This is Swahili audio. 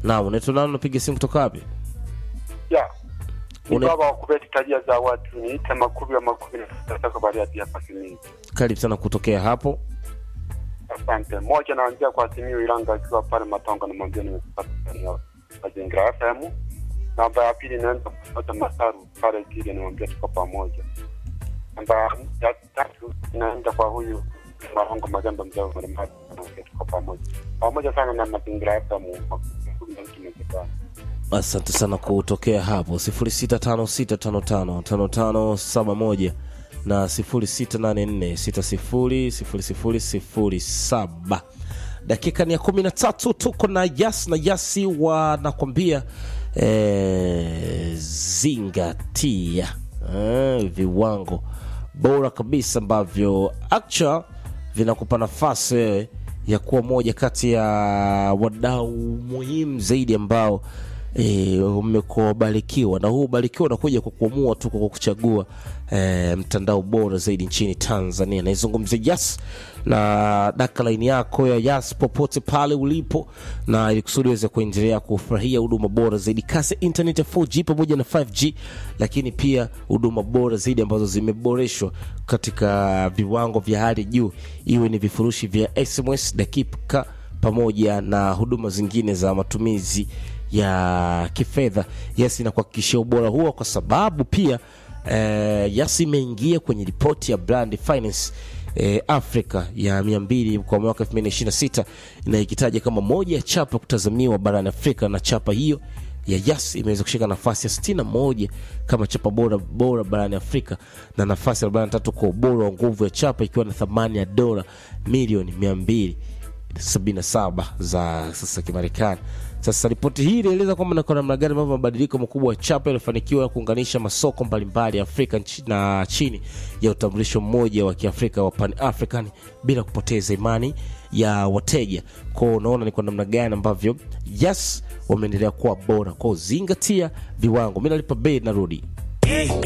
Naam, unaitwa nani? Unapiga simu kutoka wapi? ya ni Une- baba wa kubeti tabia za watu niite makubi ya makubi nataka bariati hapa Simiyu. Karibu sana kutokea hapo. Asante. Moja naanzia kwa Simiyu Ilanga akiwa pale Matongo, namwambia nimekupata ya mazingira FM. Namba ya pili naenda kupata Masaru pale Kile, namwambia tuko pamoja. Namba ya tatu inaenda kwa huyu Mahongo Magamba mzee wa Mlimani, namwambia tuko pamoja. Pamoja sana na mazingira FM makubi na mtu mzee Asante sana kutokea hapo 0656555571 na 0684600007. Dakika ni ya kumi na tatu, tuko na Yas na Yasi wanakwambia eh, zingatia eh, viwango bora kabisa ambavyo actual vinakupa nafasi wewe ya kuwa moja kati ya wadau muhimu zaidi ambao e, umekubarikiwa na huu ubarikiwa unakuja kwa kuamua tu kwa kuchagua e, mtandao bora zaidi nchini Tanzania. Naizungumzia Yas na daka laini yako ya Yas popote pale ulipo, na ili kusudi uweze kuendelea kufurahia huduma bora zaidi, kasi ya internet ya 4G pamoja na 5G, lakini pia huduma bora zaidi ambazo zimeboreshwa katika viwango vya hali juu, iwe ni vifurushi vya SMS dakika pamoja na huduma zingine za matumizi ya kifedha. Yes, inakuhakikishia ubora huo kwa sababu pia eh, Yas imeingia kwenye ripoti ya Brand Finance eh, Africa ya 200 kwa mwaka 2026 na ikitaja kama moja ya chapa kutazamiwa barani Afrika, na chapa hiyo ya Yas imeweza kushika nafasi ya 61 kama chapa bora bora barani Afrika na nafasi ya 43 kwa ubora wa nguvu ya chapa ikiwa na thamani ya dola milioni 277 za sasa Kimarekani. Sasa ripoti hii inaeleza kwamba na kwa namna gani ambavyo mabadiliko makubwa ya chapa yalifanikiwa kuunganisha masoko mbalimbali ya Afrika nchi- na chini ya utambulisho mmoja wa Kiafrika wa Pan African bila kupoteza imani ya wateja. Kwao unaona ni kwa namna gani ambavyo yes wameendelea kuwa bora kwao. Zingatia viwango. Mi nalipa bei, narudi